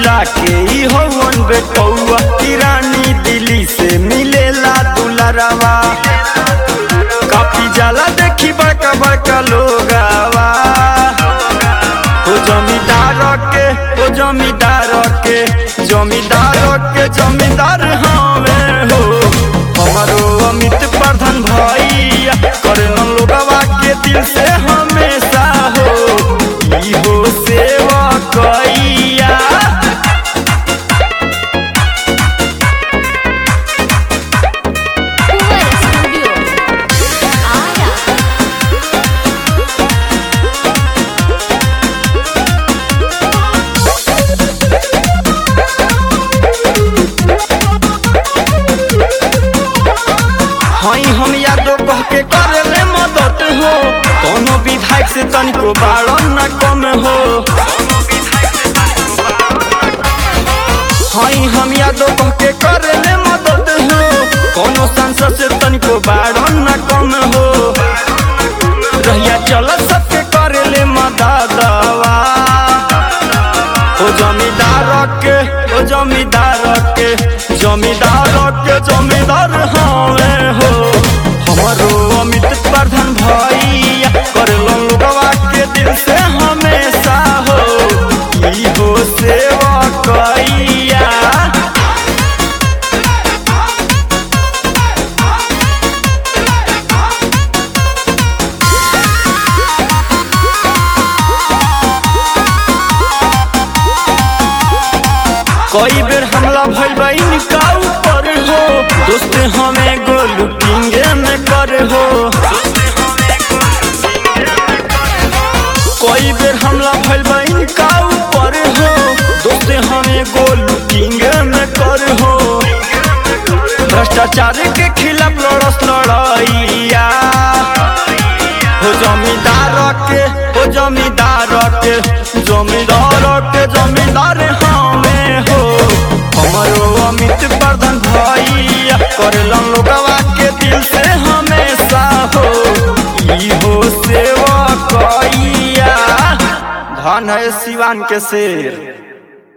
जिला के ई हवन बेटौआ की रानी दिल्ली से मिलेला दुलरवा काफी जाला देखी बड़का बड़का लोगावा ओ जमींदार के ओ जमींदार के जमींदार के जमींदार हमें हो हमारो अमित प्रधान भैया करन लोगवा के दिल से हमेशा हो ई हो सेवा कैया Uber Studio. Ara. हई हम यादो कह के करले मदद हो कोनो विधायक से तनिको बाड़न न कम हो हई हम यादो कह के करले मदद हो कोनो सांसद से तनिको बाड़न न कम हो रहिया चल सबके करले मददवा ओ जमींदार के ओ जमींदार के जमींदार के जमींदार हमें हो हमारो अमित प्रधान भैया कर लोगवा के दिल से हमेशा हो ई हो सेवा कैया कई बेर हमला भइल बा इनका ऊपर हो दोस्त हमें गोलू किंगे में कर हो कई बेर हमला भइल बा इनका ऊपर हो दोस्त हमें गोलू किंगे में कर हो भ्रष्टाचार के खिलाफ लड़स लड़ैया हो जमींदार के हो जमींदार के जमींदार के जमींदार हमें हो हमारो अमित प्रधान भैया करलन लोगवा के दिल से हमेशा हो ई हो सेवा कैया धन है सिवान के शेर